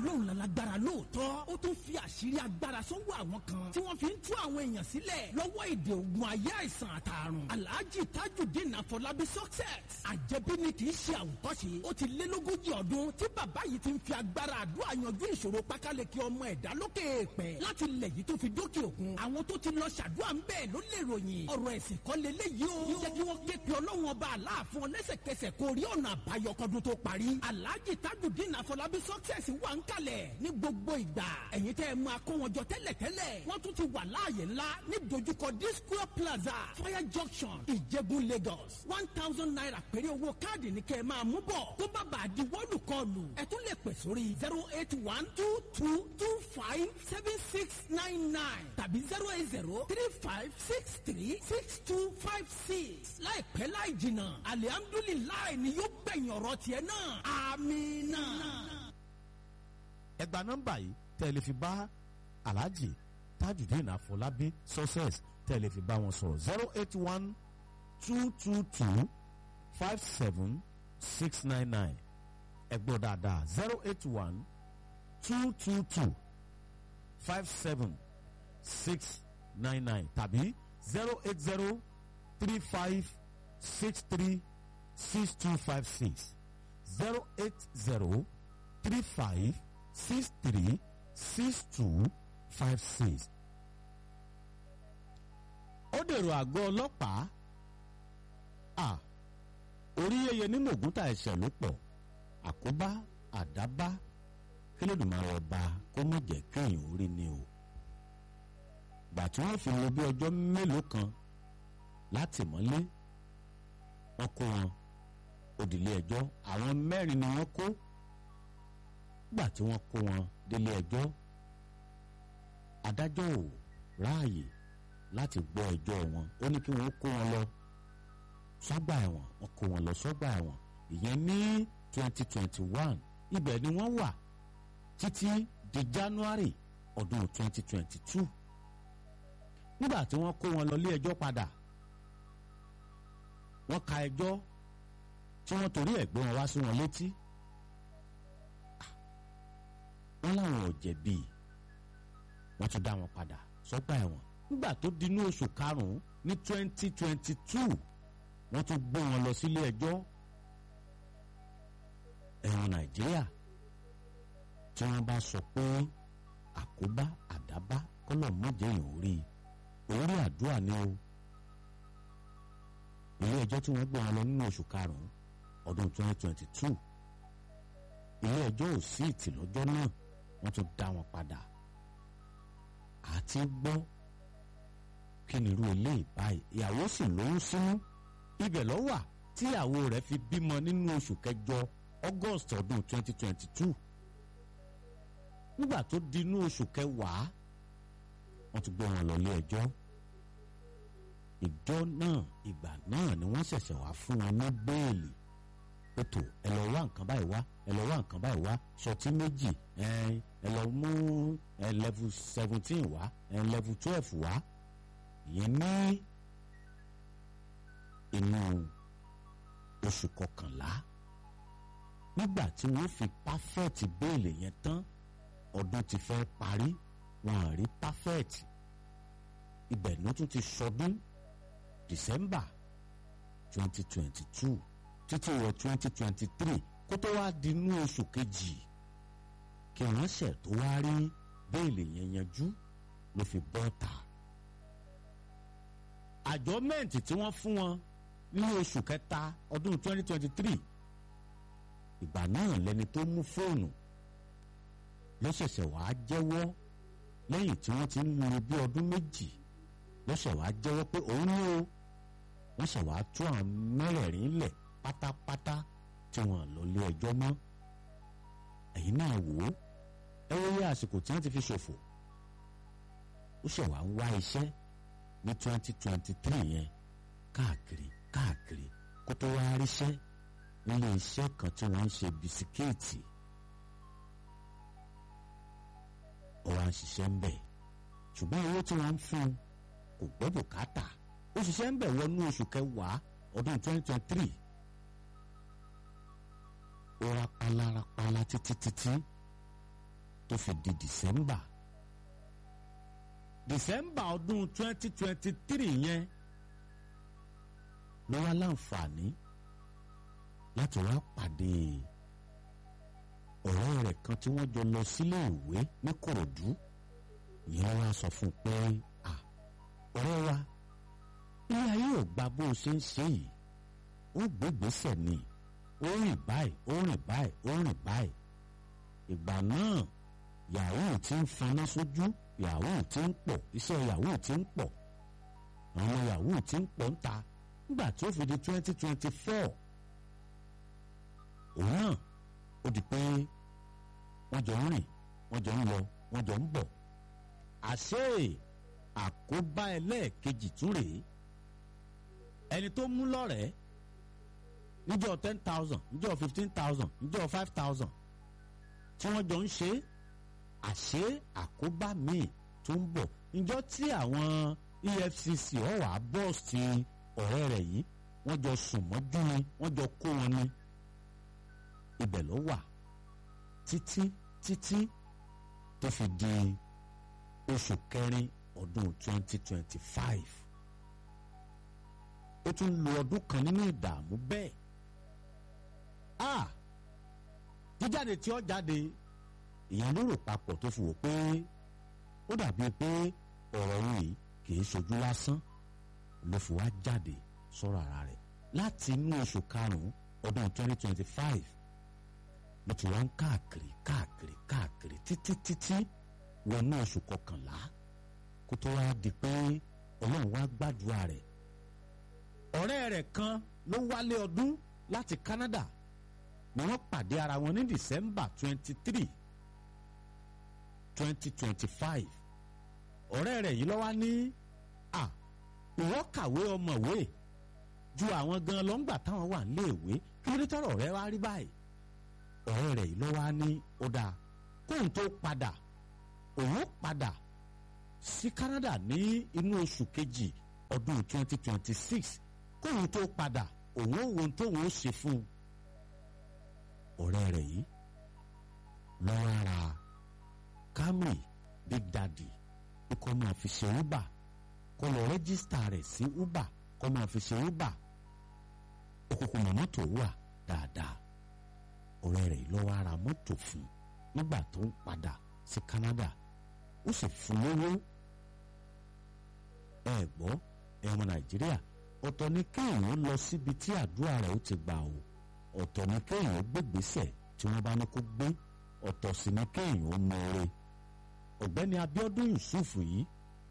ọlọ́run lálágbára lóòótọ́ ó tún fi àṣírí agbára sọ́wọ́ àwọn kan tí wọ́n fi ń tú àwọn èèyàn sílẹ̀ lọ́wọ́ èdè ogun ayé àìsàn àtàrùn alhaji tajudeen afọlábí success àjẹbí ni kì í ṣe àwòkọ́ṣe ó ti lé lógójì ọdún tí bàbá yìí ti ń fi agbára àdúrà yanjú ìṣòro pákáleke ọmọ ẹ̀dá lókè èèpẹ̀ láti ilẹ̀ yìí tó fi dókè òkun àwọn tó ti lọ ṣàdúrà ń bẹ́ẹ̀ ló lè ròyìn ọ̀rọ̀ ẹ̀sìn kọ́ leléyìí o jẹ́ kí wọ́n ké pe ọlọ́run ọba aláàfin lẹ́sẹ̀kẹsẹ̀ kó rí ọ̀nà àbáyọ kọ́dún tó parí alhaji tajudeen afọlábí success wà ń kalẹ̀ ní gbogbo ìgbà ẹ̀yin tẹ́ ẹ máa kó wọn jọ tẹ́lẹ̀tẹ́lẹ̀ wọ́n tún ti wà láàyè ńlá ní dojúkọ disco plaza fire junction ìjẹ̀bú lagos one thousand naira péré owó káàdì ní kẹ́ ẹ máa mú bọ̀ tó bá bàa di wọ́ọ̀lù kọlù ẹ tún lè pè sórí zero eight one two two two five seven six nine nine tàbí zero eight zero three five six three six two five six láìpẹ́ láì jìnnà alihamdulilayi ni yóò gbẹ̀yìn ọ̀rọ̀ tiẹ̀ náà amina. ẹ gba nọ́mbà yìí tẹ́ ẹ lè fi bá alhaji tajudeen afọlábí success tẹ́ ẹ lè fi bá wọn sọ̀rọ̀ zero eight one two two two five seven six nine nine ẹ gbọ́ dáadáa zero eight one two two two five seven six nine nine tàbí zero eight zero three five six three six two five six zero eight zero three five six three six two five six. ó dèrò àgọ́ ọlọ́pàá à orí yẹyẹ ní mògúntà ẹ̀ṣẹ̀ ló pọ̀ àkóbá àdábá kílódùmarè ọba kó má jẹ́ kéèyàn orí ni o gbà tí wọ́n fi lò bí ọjọ́ mélòó kan láti mọ́lé wọ́n kó wọn òdìlé ẹjọ́ àwọn mẹ́rin ni wọ́n kó gbà tí wọ́n kó wọn délé ẹjọ́ adájọ́ ò ráàyè láti gbọ́ ẹjọ́ wọn ó ní kí wọ́n kó wọn lọ sọ́gbà ẹ̀wọ̀n wọ́n kó wọn lọ sọ́gbà ẹ̀wọ̀n ìyẹn ní twenty twenty one ibẹ̀ ni wọ́n wà títí di January ọdún twenty twenty two nígbà tí wọ́n kó wọn lọ lé ẹjọ́ padà wọ́n ka ẹjọ́ tí wọ́n torí ẹ̀ gbé wọn wá sí wọn létí wọ́n láwọn ò jẹ̀bi wọ́n tún dá wọn padà sọ́gbà ẹ̀wọ̀n nígbà tó dinú oṣù karùn-ún ní twenty twenty two wọ́n tún gbé wọn lọ sílé ẹjọ́ ẹ̀wọ̀n Nàìjíríà tí wọ́n bá sọ pé àkóbá àdábá kọ́lọ̀ mọ́jẹ́ yìí ò rí orí àdúrà ni o ilé ẹjọ́ tí wọ́n gbé wọn lọ nínú oṣù karùn-ún ọdún twenty twenty two ilé ẹjọ́ ò sí ìtì lọ́jọ́ náà wọ́n tún dá wọn padà àti gbọ́ kí ni irú ilé ìbáyìí ìyàwó sì lóyún sínú ibẹ̀ ló wà tí ìyàwó rẹ̀ fi bímọ nínú oṣù kẹjọ August ọdún twenty twenty two nígbà tó di inú oṣù kẹwàá wọ́n tún gbé wọn lọ ilé ẹjọ́ ìjọ náà ìgbà náà ni wọ́n ṣẹ̀ṣẹ̀ wá fún wọn ní bẹ́ẹ̀lì ètò ẹ lọ wá nǹkan báyìí wá ẹ lọ wá nǹkan báyìí wá ṣọtí méjì ẹ lọ mú ẹ level seventeen wá ẹ level twelve wá ìyẹn ní inú oṣù kọkànlá nígbà tí wọ́n fi pàfẹ́ẹ̀tì bẹ́ẹ̀lì yẹn tán ọdún ti fẹ́ parí wọn à rí pàfẹ́ẹ̀tì ibẹ̀ ló tún ti sọdún December twenty twenty two títí wọ twenty twenty three kó tó wá di inú oṣù kejì kí wọ́n ṣẹ̀ tó wá rí béèlì yẹn yanjú ló fi bọ́ ta. àjọmẹ́ǹtì tí wọ́n fún wọn ní oṣù kẹta ọdún twenty twenty three ìgbà náà lẹni tó mú fóònù ló ṣẹ̀ṣẹ̀ wàá jẹ́wọ́ lẹ́yìn tí wọ́n ti ń lo bí ọdún méjì ló ṣẹ̀ wàá jẹ́wọ́ pé òun ní o wọ́n ṣẹ̀ wàá tú àwọn mẹ́rẹ̀ẹ̀rin lẹ̀ pátápátá tí wọ́n lọ lé ẹjọ́ mọ́ ẹ̀yin náà wò ó ẹ wọ́n yẹ àsìkò tí wọ́n ti fi ṣòfò ó ṣẹ̀ wàá ń wá iṣẹ́ ní twenty twenty three yẹn káàkiri káàkiri kó tó wá ríṣẹ́ nílé iṣẹ́ kan tí wọ́n ń ṣe bisikíìtì ó wá ń ṣiṣẹ́ ń bẹ̀ ṣùgbọ́n owó tí wọ́n ń fún un kò gbọ́ bùkátà ó ṣiṣẹ́ ń bẹ̀ wọnú oṣù kẹwàá ọdún twenty twenty three ó rapala rapala títí títí tó fi di december december ọdún twenty twenty three yẹn ló wá láǹfààní láti wá pàdé ọ̀rẹ́ rẹ̀ kan tí wọ́n jọ lọ sílé ìwé ní kòròdú ìyẹn wá sọ fún un pé ọ̀rẹ́ wa ilé ayé ò gba bó o ṣe ń ṣe yìí ó gbégbèsè ni ó rìn báyìí ó rìn báyìí ó rìn báyìí ìgbà náà yahoo ti ń faná sójú yahoo ti ń pọ̀ iṣẹ́ yahoo ti ń pọ̀ àwọn yahoo ti ń pọ̀ ń ta nígbà tí ó fi di twenty twenty four òun náà ó di pé wọ́n jọ ń rìn wọ́n jọ ń lọ wọ́n jọ ń bọ̀ àṣé àkóbá ẹlẹ́ẹ̀kejì tún rèé ẹni tó mú lọ́rẹ̀ẹ́ níjọ́ ten thousand níjọ́ fifteen thousand níjọ́ five thousand tí wọ́n jọ ń ṣe àṣé àkóbá míì tó ń bọ̀ níjọ́ tí àwọn EFCC ọ̀wà bọ́ọ̀sì ọ̀rẹ́ rẹ̀ yìí wọ́n jọ sùn mọ́jú ni wọ́n jọ kó wọn ni ibẹ̀ ló wà títí títí tó fi di oṣù kẹrin ọdún twenty twenty five ó tún lo ọdún kan nínú ìdààmú bẹ́ẹ̀ ah jíjáde tí ó jáde ìyẹn ló rò papọ̀ tó fi wò pé ó dàbí pé ọ̀rọ̀ òun yìí kìí ṣojú lásán ló fi wá jáde sọ̀rọ̀ ara rẹ̀ láti inú oṣù karùn-ún ọdún twenty twenty five ló ti wá ń káàkiri káàkiri káàkiri títí títí wọnú oṣù kọkànlá kó tó wá di pé ọlọ́run wá gbàdúrà rẹ̀ ọ̀rẹ́ rẹ̀ kan ló wálé ọdún láti Canada ni wọ́n pàdé ara wọn ní December twenty three twenty twenty five ọ̀rẹ́ rẹ̀ yìí ló wá ní à ìwọ kàwé ọmọwé ju àwọn gan lọ ńgbà táwọn wà níléèwé kí ló dé tọrọ rẹ̀ wá rí báyìí ọ̀rẹ́ rẹ̀ yìí ló wá ní ó dáa kóun tó padà òun padà sí Canada ní inú oṣù kejì ọdún twenty twenty six kóun tó padà òun ò wo tóun ó ṣe fún un ọ̀rẹ́ rẹ̀ yìí lọ́wọ́ ara Camry Big Daddy kó máa fi ṣe Uber kó lọ rẹ́gísítà rẹ̀ sí Uber kó máa fi ṣe Uber òkùnkùn mọ̀ mọ́tò wà dáadáa ọ̀rẹ́ rẹ̀ lọ́wọ́ ara mọ́tò fún nígbà tó ń padà sí Canada ó sì fún lówó ẹ gbọ́ ẹ ọmọ Nàìjíríà ọ̀tọ̀ ni kéèyàn lọ síbi tí àdúrà rẹ̀ ó ti gbà o ọ̀tọ̀ ni kéèyàn gbégbèsè tí wọ́n bá ní kó gbé ọ̀tọ̀ sì ni kéèyàn ó mọ ore ọ̀gbẹ́ni Abíọ́dún Yusuf yìí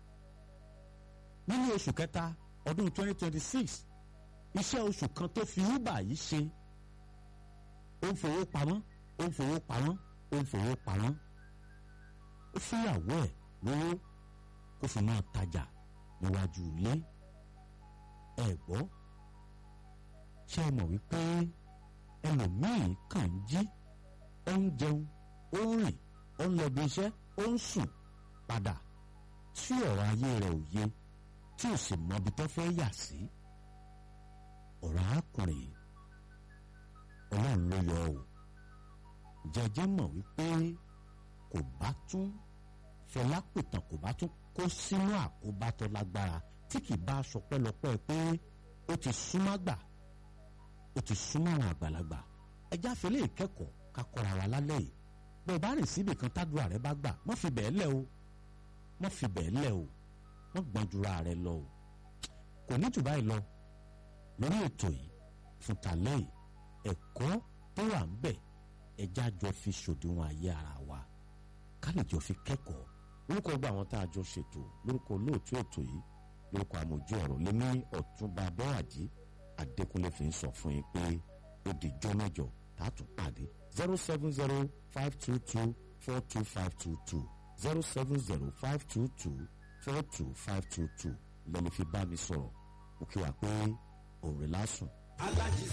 nínú oṣù kẹta ọdún 2026 iṣẹ́ oṣù kan tó fi uber yìí ṣe ó ń fowó pamọ́ ó ń fowó pamọ́ ó ń fowó pamọ́ ó fúnyàwó ẹ̀ lówó kó fi máa tajà níwájú ilé ẹ gbọ́ ṣé ẹ mọ̀ wípé ẹlòmíì kàn ń jí ó ń jẹun ó ń rìn ó ń lọ bí iṣẹ́ ó ń sùn padà tí ọ̀rọ̀ ayé rẹ̀ ò yé tí ò sì mọbi tó fẹ́ yà sí ọ̀rọ̀ arákùnrin ọlọ́run ló yọ ọ́ jẹjẹ mọ̀ wípé kò bá tún fẹlápìtàn kò bá tún kó sínú àkóbá tó lágbára tí kì bá aṣọ pẹ́lọpẹ́ pé ó ti súnmọ́ gbà ó ti súnmọ́ àwọn àgbàlagbà ẹjá fẹlẹ́ ìkẹ́kọ̀ọ́ ká kọ́ra wa lálẹ́ yìí bó o bá rìn síbi kan tádùá rẹ bá gbà má fi bẹ́ẹ̀ lẹ̀ o má fi bẹ́ẹ̀ lẹ̀ o má gbọ́n jura rẹ lọ o kò ní jù báyìí lọ lórí ètò yìí fún tàlẹ́ yìí ẹ̀kọ́ tó wà ń bẹ̀ ẹjá jọ fi ṣòdiwọ̀n ayé ara wa ká lè jọ fi kẹ́kọ̀ọ́ orúkọ gba àwọn tá a jọ ṣètò lórúkọ olóòtú ètò yìí lórúkọ àmójú ọ̀rọ̀ lé ní ọ̀túnba bẹ́wàjì adékúnlé fi ń sọ fún yín pé ó di jọ́ mẹ́jọ tá a tún pàdé zero seven zero five two two four two five two two zero seven zero five two two four two five two two lẹ́ni fi bá mi sọ̀rọ̀ ó kí wa pé òun rẹ̀ lásùn.